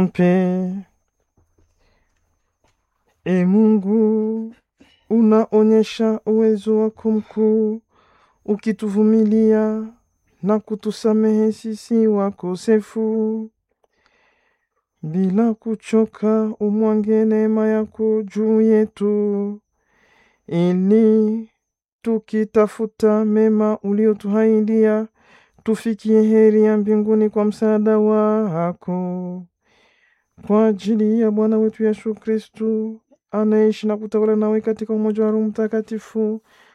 mpe. E Mungu, unaonyesha uwezo wako mkuu, ukituvumilia na kutusamehe sisi wakosefu. Bila kuchoka, umwange neema yako juu yetu, ili tukitafuta mema uliotuahidia tufikie heri ya mbinguni kwa msaada wako. Kwa ajili ya Bwana wetu Yesu Kristu anaishi na kutawala nawe katika umoja wa Roho Mtakatifu,